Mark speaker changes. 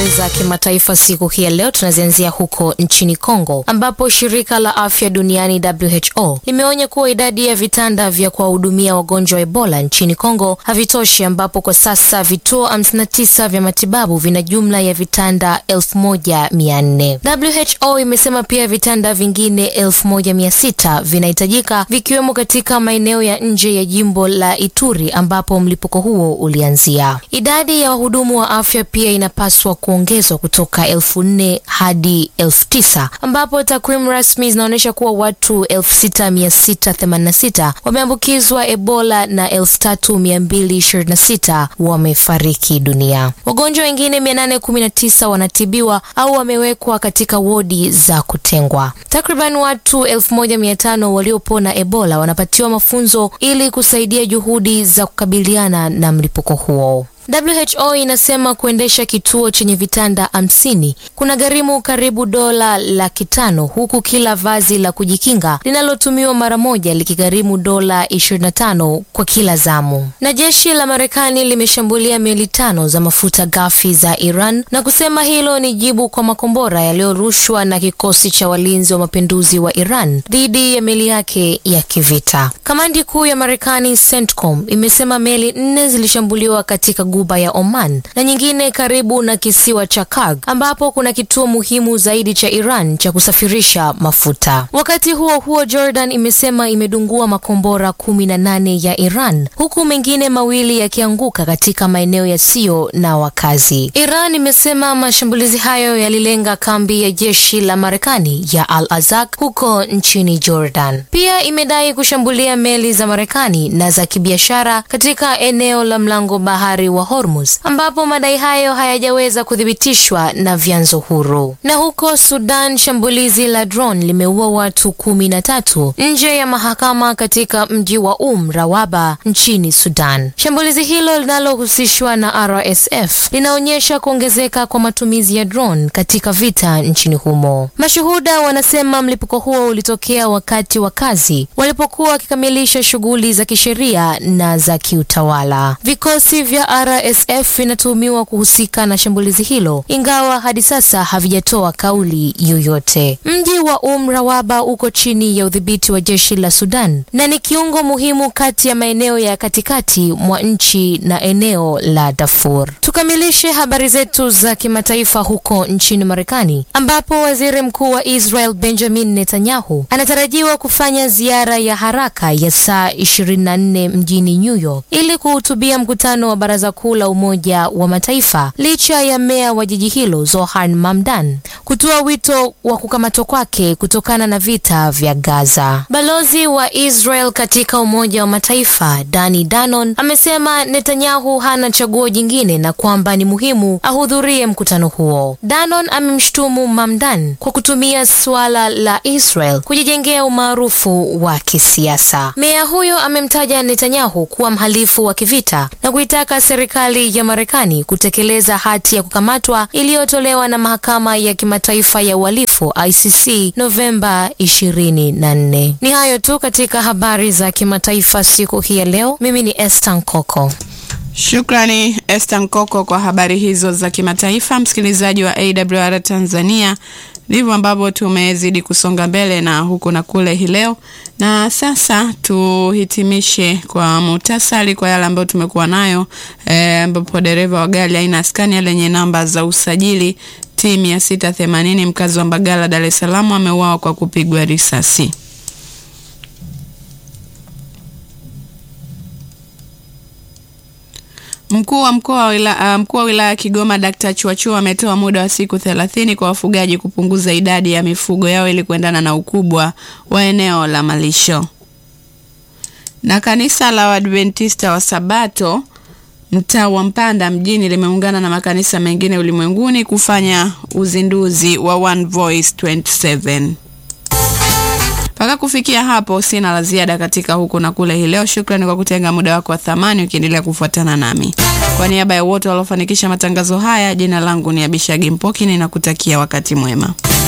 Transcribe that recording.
Speaker 1: habari za kimataifa siku hii ya leo tunazianzia huko nchini Kongo ambapo shirika la afya duniani WHO limeonya kuwa idadi ya vitanda vya kuwahudumia wagonjwa wa Ebola nchini Kongo havitoshi, ambapo kwa sasa vituo 59 vya matibabu vina jumla ya vitanda 1400. WHO imesema pia vitanda vingine 1600 vinahitajika vikiwemo katika maeneo ya nje ya jimbo la Ituri ambapo mlipuko huo ulianzia. Idadi ya wahudumu wa afya pia inapaswa kuongezwa kutoka elfu nne hadi elfu tisa ambapo takwimu rasmi zinaonyesha kuwa watu 6686 wameambukizwa Ebola na 3226 wamefariki dunia. Wagonjwa wengine 819 wanatibiwa au wamewekwa katika wodi za kutengwa. Takriban watu 1500 waliopona Ebola wanapatiwa mafunzo ili kusaidia juhudi za kukabiliana na mlipuko huo. WHO inasema kuendesha kituo chenye vitanda hamsini kuna gharimu karibu dola laki tano huku kila vazi la kujikinga linalotumiwa mara moja likigharimu dola 25 kwa kila zamu. Na jeshi la Marekani limeshambulia meli tano za mafuta ghafi za Iran na kusema hilo ni jibu kwa makombora yaliyorushwa na kikosi cha walinzi wa mapinduzi wa Iran dhidi ya meli yake ya kivita. Kamandi kuu ya Marekani CENTCOM imesema meli nne zilishambuliwa katika Guba ya Oman na nyingine karibu na kisiwa cha Karg ambapo kuna kituo muhimu zaidi cha Iran cha kusafirisha mafuta. Wakati huo huo, Jordan imesema imedungua makombora kumi na nane ya Iran huku mengine mawili yakianguka katika maeneo yasiyo na wakazi. Iran imesema mashambulizi hayo yalilenga kambi ya jeshi la Marekani ya Al Azak huko nchini Jordan. Pia imedai kushambulia meli za Marekani na za kibiashara katika eneo la mlango bahari wa Hormuz ambapo madai hayo hayajaweza kuthibitishwa na vyanzo huru. Na huko Sudan, shambulizi la drone limeua watu kumi na tatu nje ya mahakama katika mji wa Um Rawaba nchini Sudan. Shambulizi hilo linalohusishwa na RSF linaonyesha kuongezeka kwa matumizi ya drone katika vita nchini humo. Mashuhuda wanasema mlipuko huo ulitokea wakati wa kazi walipokuwa wakikamilisha shughuli za kisheria na za kiutawala. Vikosi vya RSF vinatuhumiwa kuhusika na shambulizi hilo ingawa hadi sasa havijatoa kauli yoyote. Mji wa Um Rawaba uko chini ya udhibiti wa jeshi la Sudan na ni kiungo muhimu kati ya maeneo ya katikati mwa nchi na eneo la Darfur. Tukamilishe habari zetu za kimataifa huko nchini Marekani ambapo waziri mkuu wa Israel Benjamin Netanyahu anatarajiwa kufanya ziara ya haraka ya saa 24 mjini New York ili kuhutubia mkutano wa Baraza Kuu la Umoja wa Mataifa licha ya meya wa jiji hilo Zohan Mamdan kutoa wito wa kukamatwa kwake kutokana na vita vya Gaza. Balozi wa Israel katika Umoja wa Mataifa Dani Danon amesema Netanyahu hana chaguo jingine na kwamba ni muhimu ahudhurie mkutano huo. Danon amemshutumu Mamdan kwa kutumia suala la Israel kujijengea umaarufu wa kisiasa. Meya huyo amemtaja Netanyahu kuwa mhalifu wa kivita na kuitaka serikali ya Marekani kutekeleza hati ya kukamatwa iliyotolewa na mahakama ya kimataifa ya uhalifu ICC Novemba 24. Ni hayo tu katika habari za kimataifa siku hii ya leo. Mimi ni Esther Nkoko.
Speaker 2: Shukrani Esther Nkoko kwa habari hizo za kimataifa. Msikilizaji wa AWR Tanzania, ndivyo ambavyo tumezidi kusonga mbele na huku na kule hii leo, na sasa tuhitimishe kwa muhtasari kwa yale ambayo tumekuwa nayo ambapo e, dereva wa gari aina Scania lenye namba za usajili T 680 mkazi wa Mbagala, Dar es Salaam ameuawa kwa kupigwa risasi. Mkuu wa mkoa wa wilaya, mkuu wa wilaya ya Kigoma Dkt. Chuachua ametoa muda wa siku thelathini kwa wafugaji kupunguza idadi ya mifugo yao ili kuendana na ukubwa wa eneo la malisho. Na kanisa la Waadventista wa Sabato mtaa wa Mpanda mjini limeungana na makanisa mengine ulimwenguni kufanya uzinduzi wa One Voice 27. Mpaka kufikia hapo sina la ziada katika huku na kule hii leo. Shukrani kwa kutenga muda wako wa thamani ukiendelea kufuatana nami. Kwa niaba ya wote waliofanikisha matangazo haya, jina langu ni Abishagi Mpoki, ninakutakia wakati mwema.